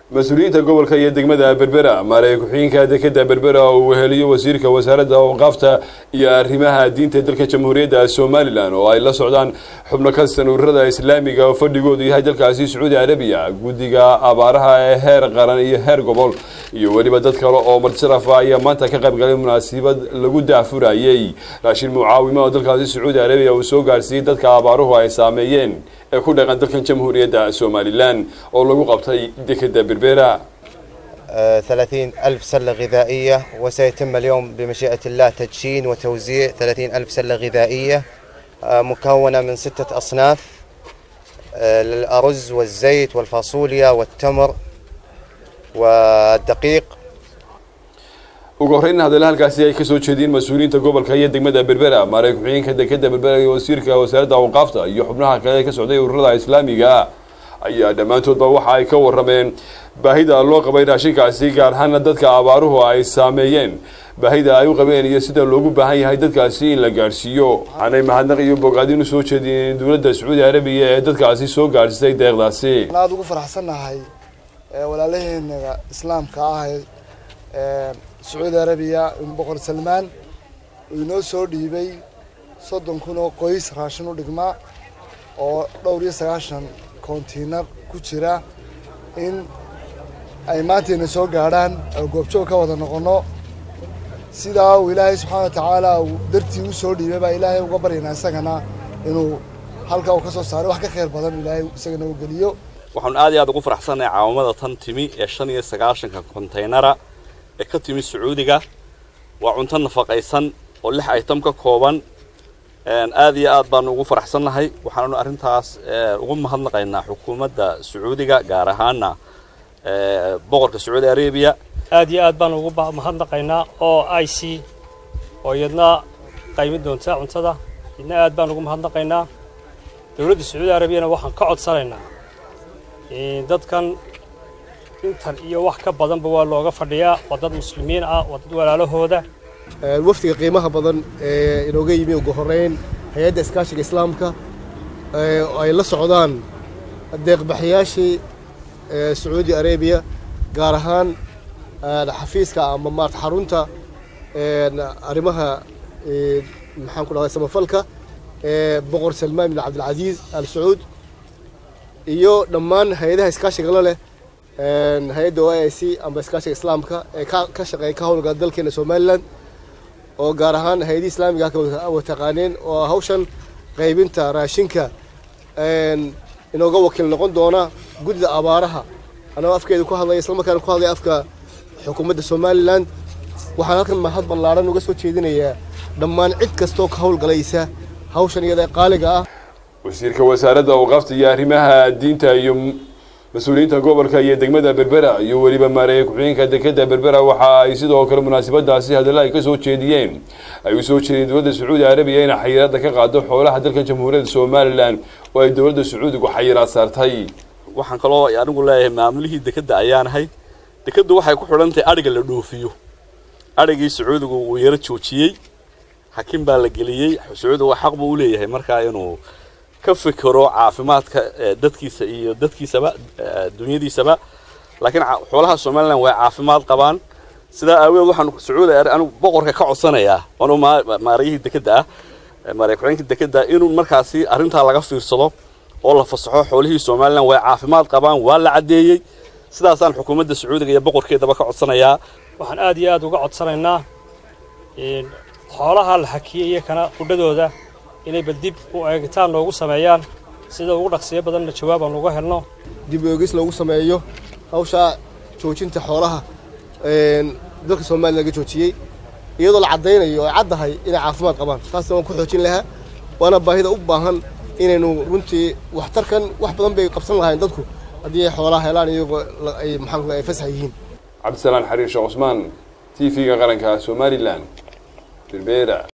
mas-uuliyiinta gobolka iyo degmada berbera maarey ku-xigeenka dekeda berbera oo uu weheliyo wasiirka wasaaradda awqaafta iyo arrimaha diinta dalka jamhuuriyadda somalilan oo ay la socdaan xubno ka tirsan ururada islaamiga oo fadhigoodu yahay dalkaasi sacuudi carabiya guddiga abaaraha ee heer qaran iyo heer gobol iyo weliba dad kale oo martisarafa ayaa maanta ka qaybgalay munaasabad lagu daafurayey raashin mucaawimo oo dalkaasi sacuudi carabiya uu soo gaarsiiyey dadka abaaruhu ay saameeyeen ee ku dhaqan dalkan jamhuuriyadda somalilan oo lagu qabtay dekeda berbera ثلاثين ألف سلة غذائية وسيتم اليوم بمشيئة الله تدشين وتوزيع ثلاثين ألف سلة غذائية مكونة من ستة أصناف الأرز والزيت والفاصوليا والتمر والدقيق ugu horreyn hadalla halkaasi ay kasoo jeediyeen mas-uuliyiinta gobolka iyo degmada berbera maarey ku-xigeenka dekeda berbera iyo wasiirka wasaaradda awqaafta iyo xubnaha kale ee ka socday ururada islaamiga ayaa dhammaantoodba waxa ay ka warrameen baahida loo qabay raashinkaasi gaar ahaana dadka abaaruhu ay saameeyeen baahida ay u qabeen iyo sida loogu baahan yahay dadkaasi in la gaadhsiiyo waxaanay mahadnaq iyo bogaadin u soo jeediyeen dowladda sacuudi carabiya ee dadkaasi soo gaadhsisay deeqdaasi aada ugu faraxsannahay walaalaheena islaamka ah ee sacuudi carabiya boqor salmaan uu inoo soo dhiibay soddon kun oo qoys raashin u dhigma oo dhowr iyo sagaashan kontiinar ku jira in ay maantayna soo gaadhaan goobjoog ka wada noqonno sidaa uu ilaahay subxaana wa tacaala uu dartii u soo dhiibay baa ilaahay uga baryaynaa isagana inuu halkaa uu ka soo saaray wax ka khayr badan ilaahay isagana u geliyo waxaanu aad iyo aad ugu faraxsannahay caawamada tan timi ee shan iyo sagaashanka kontaynara ee ka timi sacuudiga waa cunto nafaqaysan oo lix item ka kooban aad iyo aad baanu ugu faraxsannahay waxaanu arrintaas ugu mahadnaqaynaa xukuumadda sacuudiga gaar ahaana boqorka sacuudi arabiya aad iyo aad baanu ugu mahadnaqaynaa oo i c oo iyadna qaymin doonta cuntada idna aad baan ugu mahadnaqaynaa dowladda sacuudi arabiyana waxaan ka codsanaynaa dadkan intan iyo wax ka badanba waa looga fadhiyaa waa dad muslimiin ah waa dad walaalahooda wafdiga qiimaha badan ee inooga yimi ugu horeyn hay-adda iskaashiga islaamka ay la socdaan deeqbaxyaashii sacuudi arabiya gaar ahaan xafiiska ama maarata xarunta arrimaha maxaan ku dhahday samafalka ee boqor salmaan bin cabdilcasiis al sacuud iyo dhammaan hay-adaha iskaashiga la leh hay-adda o i c amba iskaashiga islaamka ee ka shaqeeya ka howlgala dalkeena somalilan oo gaar ahaan hay-adii islaamiga wataqaaneen oo hawshan qaybinta raashinka inooga wakiil noqon doona guddida abaaraha anagoo afkeeda ku hadlaya islamarkaana ku hadlaya afka xukuumadda somalilan waxaan halkan mahad ballaaran uga soo jeedinayaa dhammaan cid kastoo ka howlgalaysa hawshan iyada qaaliga ah wasiirka wasaaradda awqaafta iyo arrimaha diinta iyo mas-uuliyiinta gobolka iyo degmada berbera iyo weliba maareeye ku-xigeenka dekeda berbera waxa ay sidoo kale munaasabadaasi hadalla ay ka soo jeediyeen ay u soo jeediyeen dowladda sacuudi carabiya inay xayiraadda ka qaado xoolaha dalka jamhuuriyadda somalilan oo ay dowladda sacuudigu xayiraad saartay waxaan kaloo anigu leeyahay maamulihii dekeda ayaanahay dekadu waxay ku xidhan tahay adhiga la dhoofiyo adhigii sacuudigu uu yaro joojiyey xakin baa la geliyey sacuudigu xaq buu u leeyahay markaa inuu ka fikiro caafimaadka dadkiisa iyo dadkiisaba dunyadiisaba laakiin xoolaha somalilan way caafimaad qabaan sidaa aawadeed waxaan sacuudi anigu boqorka ka codsanayaa anu maarayihii dekeda ah maaraya ku-xigeenka dekeda inuu markaasi arrintaa laga fiirsado oo la fasaxo xoolihii somalilan way caafimaad qabaan waa la caddeeyey sidaasaan xukuumadda sacuudiga iyo boqorkeedaba ka codsanayaa waxaan aad iyo aad uga codsanaynaa xoolaha la hakiyey iyo kana qudhadooda inay bal dib u eegitaan loogu sameeyaan sida ugu dhaqsiyo badanna jawaab aan uga helno dib oegis loogu sameeyo hawshaa joojinta xoolaha dalka somaliya laga joojiyey iyadoo la caddaynayo ay caddahay inay caafimaad qabaan taasna waan ku xoojin lahaa waana baahida u baahan inaynu runtii waxtarkan wax badan bay qabsan lahayn dadku haddii ay xoolaha helaan iyagoo ay maxaan ay fasax yihiin cabdisalaan xariir sheekh cusmaan t v-ga qaranka somalilan berbera